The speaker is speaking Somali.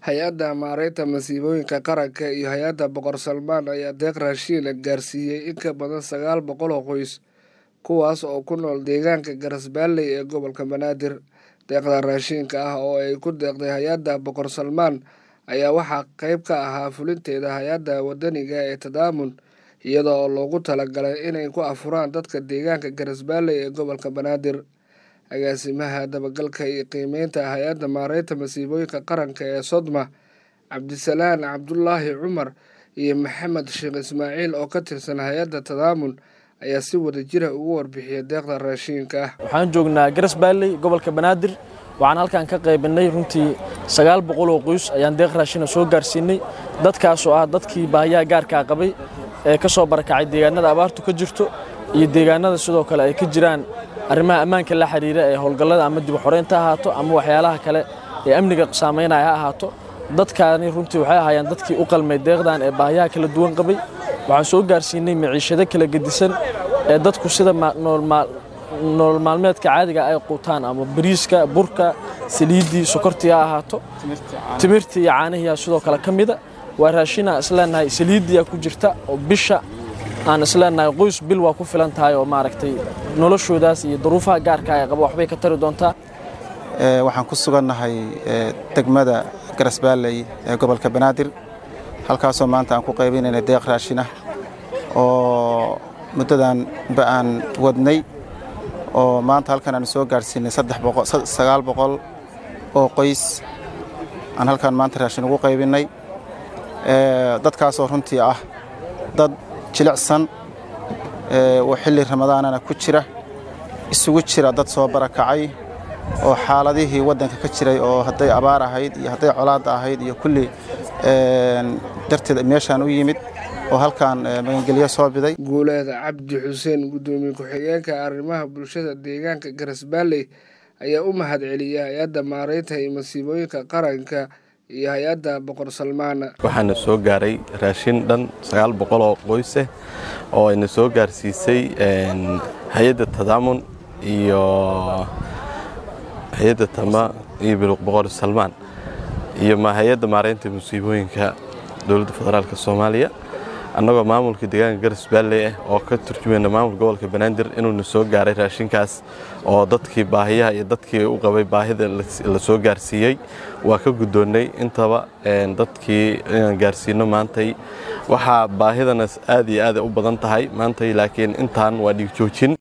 hay-adda maareynta masiibooyinka qaranka iyo hay-adda boqor salmaan ayaa deeq raashiina gaarsiiyey in ka badan sagaal boqol oo qoys kuwaas oo ku nool deegaanka garasbaalley ee gobolka banaadir deeqda raashiinka ah oo ay ku deeqday hay-adda boqor salmaan ayaa waxaa qeyb ka ahaa fulinteeda hay-adda wadaniga ee tadaamun iyada oo loogu talagalay inay ku afuraan dadka deegaanka garasbaalley ee gobolka banaadir agaasimaha dabagalka iyo qiimeynta hay-adda maareynta masiibooyinka qaranka ee sodma cabdisalaan cabdulaahi cumar iyo maxamed sheekh ismaaciil oo ka tirsan hay-adda tadaamun ayaa si wada jira ugu warbixiyay deeqda raashiinka ah waxaan joognaa garasbaalley gobolka banaadir waxaan halkan ka qaybinay runtii sagaal boqol oo qoys ayaan deeq raashina soo gaarsiinay dadkaasoo ah dadkii baahiyaha gaarkaa qabay ee ka soo barakacay deegaanada abaartu ka jirto iyo deegaanada sidoo kale ay ka jiraan arrimaha ammaanka la xiriira ee howlgallada ama dib xoreynta ahaato ama waxyaalaha kale ee amniga saamaynaya ha ahaato dadkaani runtii waxay ahaayeen dadkii u qalmay deeqdan ee baahiyaha kala duwan qabay waxaan soo gaarsiinay maciishado kala gedisan ee dadku sida nolol maalmeedka caadiga ay quutaan ama bariiska burka saliiddii sokortii ha ahaato timirtii iyo caanihiyaa sidoo kale ka mida waa raashina isleenahay saliiddiyaa ku jirta oo bisha aan isleenahay qoys bil waa ku filan tahay oo maaragtay noloshoodaas iyo duruufaha gaarka ay qaba waxbay ka tari doontaa waxaan ku sugannahay degmada garasbaalley ee gobolka banaadir halkaasoo maanta aan ku qaybinayna deeq raashin ah oo muddadan ba aan wadnay oo maanta halkan aan soo gaadhsiinay sagaal boqol oo qoys aan halkan maanta raashin ugu qaybinnay dadkaasoo runtii ah dad jilicsan oo xilli ramadaanana ku jira isugu jira dad soo barakacay oo xaaladihii waddanka ka jiray oo hadday abaar ahayd iyo hadday colaadda ahayd iyo kulli darteed meeshaan u yimid oo halkaan magangelyo soo biday guuleeda cabdi xuseen guddoomiye ku-xigeenka arrimaha bulshada deegaanka garasbaalley ayaa u mahad celiyay hay-adda maareynta iyo masiibooyinka qaranka iyo hay-adda boqor salmaana waxaana soo gaaray raashin dhan sagaal boqol oo qoyseh oo ayna soo gaarsiisay hay-adda tadaamun iyo hay-adda tama iyo boqor salmaan iyo hay-adda maareynta musiibooyinka dowladda federaalk soomaaliya annagoo maamulka deegaanka garasbaalley ah oo ka turjumayna maamulka gobolka banaadir inuuna soo gaaray raashinkaas oo dadkii baahiyaha iyo dadkii u qabay baahida la soo gaarsiiyey waa ka guddoonnay intaba dadkii inaan gaarsiino maantay waxaa baahidana aad iyo aada u badan tahay maantay laakiin intaan waa dhiigjoojin